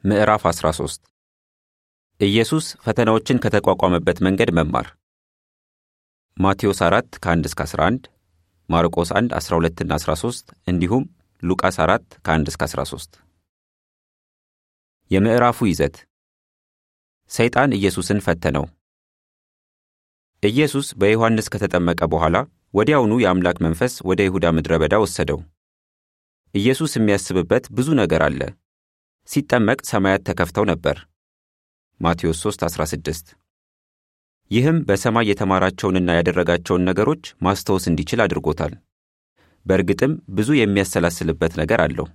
ምዕራፍ 13 ኢየሱስ ፈተናዎችን ከተቋቋመበት መንገድ መማር ማቴዎስ 4 ከ1 እስከ 11 ማርቆስ 1 12 እና 13 እንዲሁም ሉቃስ 4 ከ1 እስከ 13 የምዕራፉ ይዘት ሰይጣን ኢየሱስን ፈተነው። ኢየሱስ በዮሐንስ ከተጠመቀ በኋላ ወዲያውኑ የአምላክ መንፈስ ወደ ይሁዳ ምድረ በዳ ወሰደው። ኢየሱስ የሚያስብበት ብዙ ነገር አለ። ሲጠመቅ ሰማያት ተከፍተው ነበር። ማቴዎስ 3 16 ይህም በሰማይ የተማራቸውንና ያደረጋቸውን ነገሮች ማስታወስ እንዲችል አድርጎታል። በእርግጥም ብዙ የሚያሰላስልበት ነገር አለው።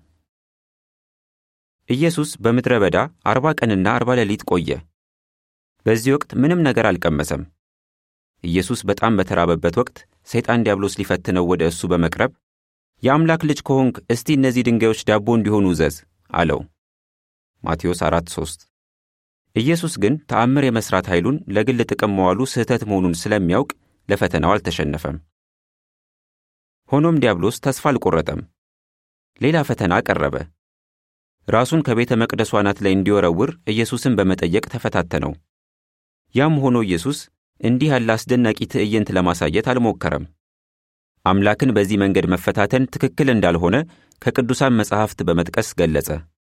ኢየሱስ በምድረ በዳ አርባ ቀንና አርባ ሌሊት ቆየ። በዚህ ወቅት ምንም ነገር አልቀመሰም። ኢየሱስ በጣም በተራበበት ወቅት ሰይጣን ዲያብሎስ ሊፈትነው ወደ እሱ በመቅረብ የአምላክ ልጅ ከሆንክ እስቲ እነዚህ ድንጋዮች ዳቦ እንዲሆኑ እዘዝ አለው። ማቴዎስ 4 3 ኢየሱስ ግን ተአምር የመሥራት ኃይሉን ለግል ጥቅም መዋሉ ስህተት መሆኑን ስለሚያውቅ ለፈተናው አልተሸነፈም። ሆኖም ዲያብሎስ ተስፋ አልቆረጠም። ሌላ ፈተና ቀረበ። ራሱን ከቤተ መቅደሱ አናት ላይ እንዲወረውር ኢየሱስን በመጠየቅ ተፈታተነው። ያም ሆኖ ኢየሱስ እንዲህ ያለ አስደናቂ ትዕይንት ለማሳየት አልሞከረም። አምላክን በዚህ መንገድ መፈታተን ትክክል እንዳልሆነ ከቅዱሳን መጻሕፍት በመጥቀስ ገለጸ።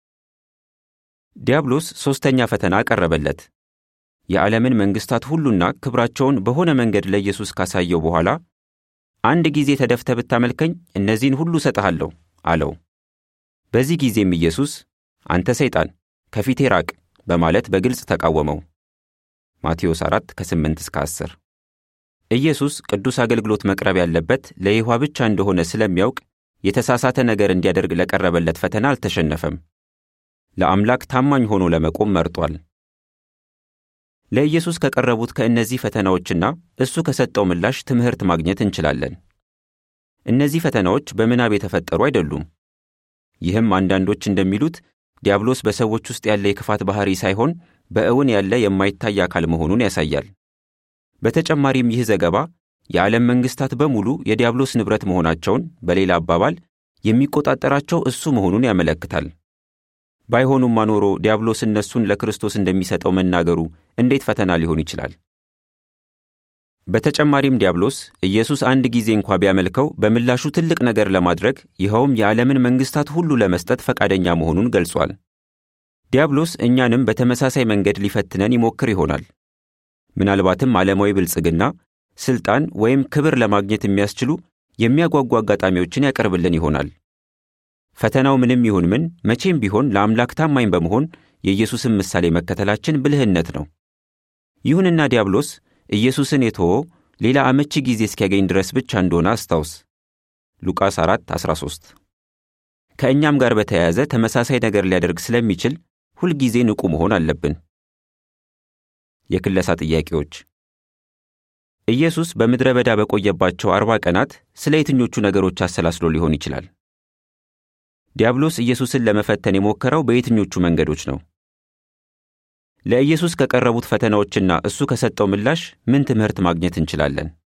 ዲያብሎስ ሦስተኛ ፈተና ቀረበለት። የዓለምን መንግሥታት ሁሉና ክብራቸውን በሆነ መንገድ ለኢየሱስ ካሳየው በኋላ አንድ ጊዜ ተደፍተ ብታመልከኝ እነዚህን ሁሉ እሰጥሃለሁ አለው። በዚህ ጊዜም ኢየሱስ አንተ ሰይጣን ከፊቴ ራቅ በማለት በግልጽ ተቃወመው። ማቴዎስ 4 ከ8 እስከ 10 ኢየሱስ ቅዱስ አገልግሎት መቅረብ ያለበት ለይሖዋ ብቻ እንደሆነ ስለሚያውቅ የተሳሳተ ነገር እንዲያደርግ ለቀረበለት ፈተና አልተሸነፈም። ለአምላክ ታማኝ ሆኖ ለመቆም መርጧል። ለኢየሱስ ከቀረቡት ከእነዚህ ፈተናዎችና እሱ ከሰጠው ምላሽ ትምህርት ማግኘት እንችላለን። እነዚህ ፈተናዎች በምናብ የተፈጠሩ አይደሉም። ይህም አንዳንዶች እንደሚሉት ዲያብሎስ በሰዎች ውስጥ ያለ የክፋት ባሕሪ ሳይሆን በእውን ያለ የማይታይ አካል መሆኑን ያሳያል። በተጨማሪም ይህ ዘገባ የዓለም መንግሥታት በሙሉ የዲያብሎስ ንብረት መሆናቸውን፣ በሌላ አባባል የሚቆጣጠራቸው እሱ መሆኑን ያመለክታል። ባይሆኑም አኖሮ ዲያብሎስ እነሱን ለክርስቶስ እንደሚሰጠው መናገሩ እንዴት ፈተና ሊሆን ይችላል? በተጨማሪም ዲያብሎስ ኢየሱስ አንድ ጊዜ እንኳ ቢያመልከው በምላሹ ትልቅ ነገር ለማድረግ ይኸውም የዓለምን መንግሥታት ሁሉ ለመስጠት ፈቃደኛ መሆኑን ገልጿል። ዲያብሎስ እኛንም በተመሳሳይ መንገድ ሊፈትነን ይሞክር ይሆናል። ምናልባትም ዓለማዊ ብልጽግና፣ ሥልጣን ወይም ክብር ለማግኘት የሚያስችሉ የሚያጓጉ አጋጣሚዎችን ያቀርብልን ይሆናል። ፈተናው ምንም ይሁን ምን መቼም ቢሆን ለአምላክ ታማኝ በመሆን የኢየሱስን ምሳሌ መከተላችን ብልህነት ነው። ይሁንና ዲያብሎስ ኢየሱስን የተወው ሌላ አመቺ ጊዜ እስኪያገኝ ድረስ ብቻ እንደሆነ አስታውስ። ሉቃስ 4 13 ከእኛም ጋር በተያያዘ ተመሳሳይ ነገር ሊያደርግ ስለሚችል ሁልጊዜ ንቁ መሆን አለብን። የክለሳ ጥያቄዎች ኢየሱስ በምድረ በዳ በቆየባቸው አርባ ቀናት ስለ የትኞቹ ነገሮች አሰላስሎ ሊሆን ይችላል? ዲያብሎስ ኢየሱስን ለመፈተን የሞከረው በየትኞቹ መንገዶች ነው? ለኢየሱስ ከቀረቡት ፈተናዎችና እሱ ከሰጠው ምላሽ ምን ትምህርት ማግኘት እንችላለን?